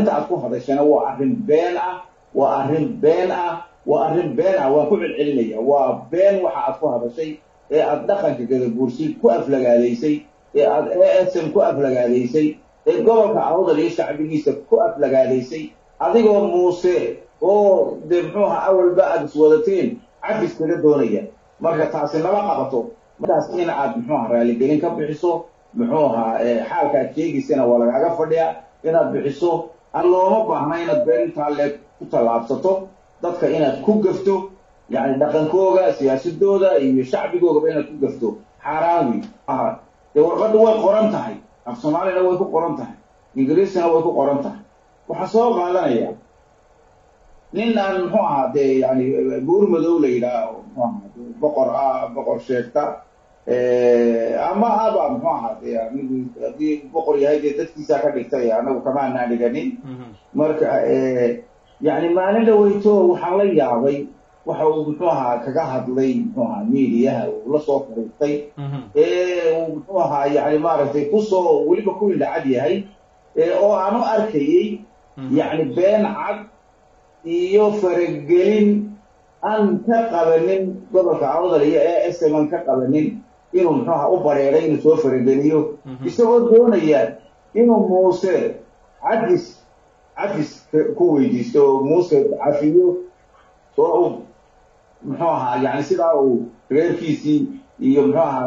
inta aad ku hadashana waa arrin been ah waa arrin been ah waa arrin been ah waan ku celcelinaya waa been waxa aad ku hadashay ee aad dhaqanka gadaguursi ku aflagaadaysay ee aad asm ku aflagaadaysay ee gobolka awdal iyo shacbigiisa ku aflagaadaysay adigoo muuse oo dee muxuuha awalba aada iswadateen cafis kaga doonaya marka taasi lama qabato markaas in aad muxuuha raaligelin ka bixiso muxuuha xaalka aad sheegaysana waa lagaaga fadhiyaa inaad bixiso aan looma baahna inaad beenintaa leeg ku tallaabsato dadka inaad ku gafto yacni dhaqankooga siyaasadooda iyo shacbigoogaba inaad ku gafto xaaraan wey dee warqadda way qoran tahay af soomaalina way ku qoran tahay ingiriisina way ku qoran tahay waxaa soo qaadanaya nin aan muxuu ahaa dee yani buur madow la yidhaaho muxuu ahaa boqor ah boqor sheegta ama aba muxuu ahaa dee anigu haddii boqor yahay dee dadkiisaa ka dhigtay anagu kamaanaan dhiganin marka yani maalin dhaweyto waxaan la yaabay waxa uu muxuu ahaa kaga hadlay muxuu ahaa mediaha uu la soo fariistay ee uu muxuu ahaa yani maaragtay kusoo weliba ku indhacad yahay oo aan u arkayey yani been cad iyo faragelin aan ka qabanin gobolka awdal iyo ee sm aan ka qabanin inuu muxuuha u bareeray inuu soo farageliyo isagoo doonaya inuu muuse cadis cafis ku weydiisto oo muuse cafiyo oo uu muxuu ahaa yani sidaa uu reerkiisii iyo muxuu ahaa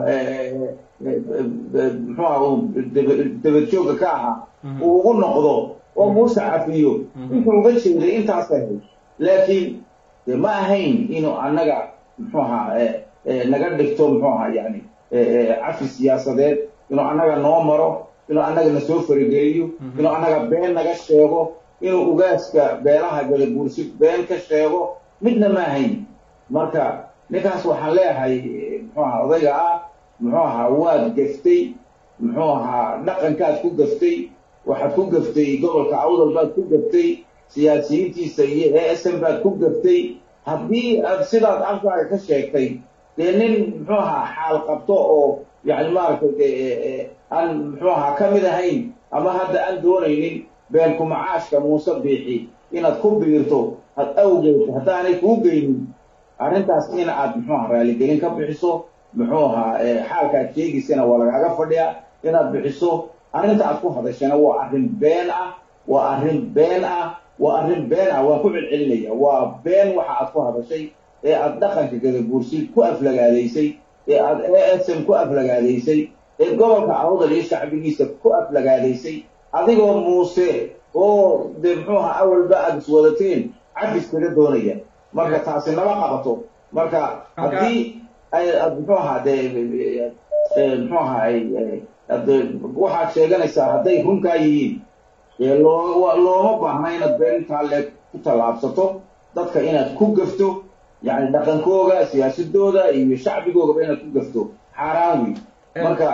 muxuu aha uu dabadjooga ka ahaa uu ugu noqdo oo muuse cafiyo intuu uga jeeday intaas ahayd laakiin de ma ahayn inuu annaga muxuu ahaa naga dhigto muxuu ahaa yani cafi siyaasadeed inuu annaga noo maro inuu annaga na soo farigeliyo inuu annaga been naga sheego inuu ugaaska beelaha gadaguursi been ka sheego midna ma ahayn marka ninkaas waxaan leeyahay muxuu ahaa odayga ah muxuu ahaa waad gaftay muxuu ahaa dhaqankaad ku gaftay waxaad ku gaftay gobolka awdal baad ku gaftay siyaasiyiintiisa iyo e sm baad ku gaftay haddii aad sidaad afkaaga ka sheegtay dee nin muxuu ahaa xaal qabto oo yani maaragtay de aan muxuu ahaa ka mid ahayn ama hadda aan doonaynin beenku macaashka muuse biixi inaad ku biirto had awgeed haddaanay kuu geynin arrintaas in aad muxuu aha raaligelin ka bixiso muxuu ahaa xaalka aad sheegaysana waa lagaaga fadhiyaa inaad bixiso arrinta aad ku hadashana waa arrin been ah waa arrin been ah waa arrin been ah waan ku celcelinaya waa been waxa aad ku hadashay ee aad dhaqanka gadaguursi ku aflagaadaysay ee aad e sm ku aflagaadaysay ee gobolka awdal iyo shacbigiisa ku aflagaadaysay adigoo muuse oo dee muxuu ahaa awalba aada iswadateen cafis kaga doonaya marka taasi lama qabato marka haddii ay muxuu ahaa dee muxuu ahaa waxaad sheeganaysaa hadday runkaa yihiin loo looma baahna inaad beenintaa leeg ku tallaabsato dadka inaad ku gafto yani dhaqankooga siyaasadooda iyo shacbigoogaba inaad ku gafto xaaraan wey marka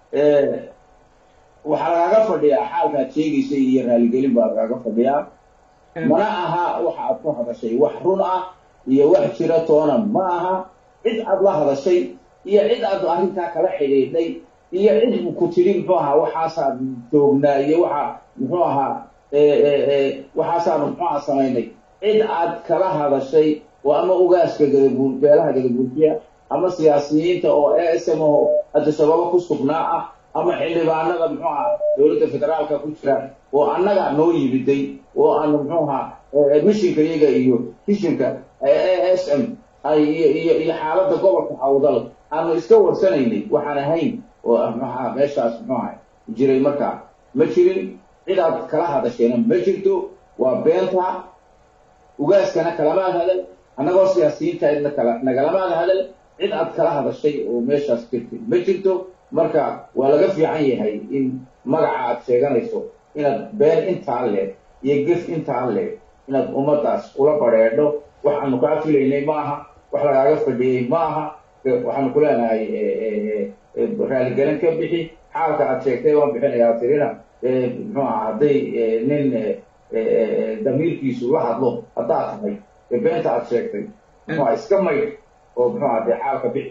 waxaa lagaaga fadhiyaa xaalkaad sheegaysay iyo raaligelin baa lagaaga fadhiyaa mana aha waxa aad ku hadashay wax run ah iyo wax jira toona ma aha cid aad la hadashay iyo cid aad arrintaa kala xidhiidhay iyo cid ku tidhi muxuu ahaa waxaasaan joognaa iyo waxa muxuu ahaa waxaasaanu muxuu ahaa samaynay cid aad kala hadashay oo ama ugaaska gadaguur beelaha gadaguursiya ama siyaasiyiinta oo e sm oo adasababo ku sugnaa ah ama xildhibaanada muxuu ahaa dowladda federaalka ku jira oo annaga noo yimiday oo aanu muxuu ahaa mishinka iyaga iyo kishinka e s m iyo iyo iyo xaaladda gobolka awdal aanu iska warsanaynay waxaan ahayn oo maxaa meeshaas muxuu ahay jiray markaa ma jirin cidaad kala hadashayna ma jirto waa beenta ugaaskana kalamaad hadal annagoo siyaasiyiinta kala nagalamaad hadal cid aad kala hadashay oo meeshaas jirtay ma jirto marka waa laga fiican yahay in magaca aad sheeganayso inaad been intaan leeg iyo gef intaan leeg inaad ummaddaas ula badheedho waxaanu kaa filaynay ma aha wax lagaaga fadhiyey ma aha waxaanu ku leenahay raaligelin ka bixi xaalka aad sheegtay waan bixinayaa tirina muxuu aha hadday nin damiirkiisu la hadlo haddaad tahay beenta aad sheegtay muxuu iska maydh oo muxuu aha dee xaalka bixi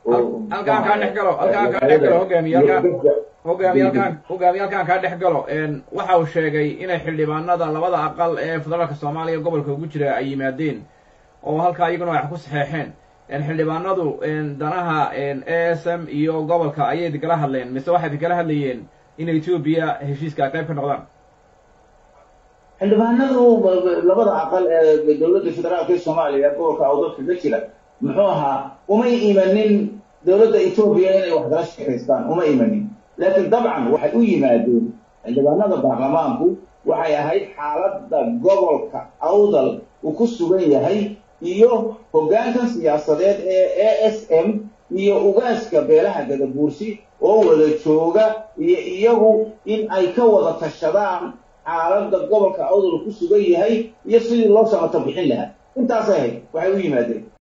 halkaan kaa dhex galo halkaan kaa dhex galo hogaamiye halkaan hogaamiye halkaan hogaamiye halkaan kaa dhex galo waxa uu sheegay inay xildhibaanada labada aqal ee federaalka soomaaliya gobolka ugu jira ay yimaadeen oo halkaa iyaguna wax ku saxeexeen xildhibaanadu danaha a s m iyo gobolka ayay idinkala hadleen mise waxay idinkala hadlayeen in etoobiya heshiiska ay qayb ka noqdaan xildhibaanadu labada aqal ee dowladda federaalka ee soomaaliya gobolka awdadka ka jira muxuu ahaa umay imanin dowladda etoobiya inay wax kala sheekaystaan uma imanin laakiin dabcan waxay u yimaadeen xildhibaanada baarlamaanku waxay ahayd xaaladda gobolka awdal uu ku sugan yahay iyo hoggaankan siyaasadeed ee a s m iyo ugaaska beelaha gadabuursi oo wada jooga iyo iyagu in ay ka wada tashadaan xaaladda gobolka awdal ku sugan yahay iyo sidii loo samato bixin lahaa intaasay ahayd waxay u yimaadeen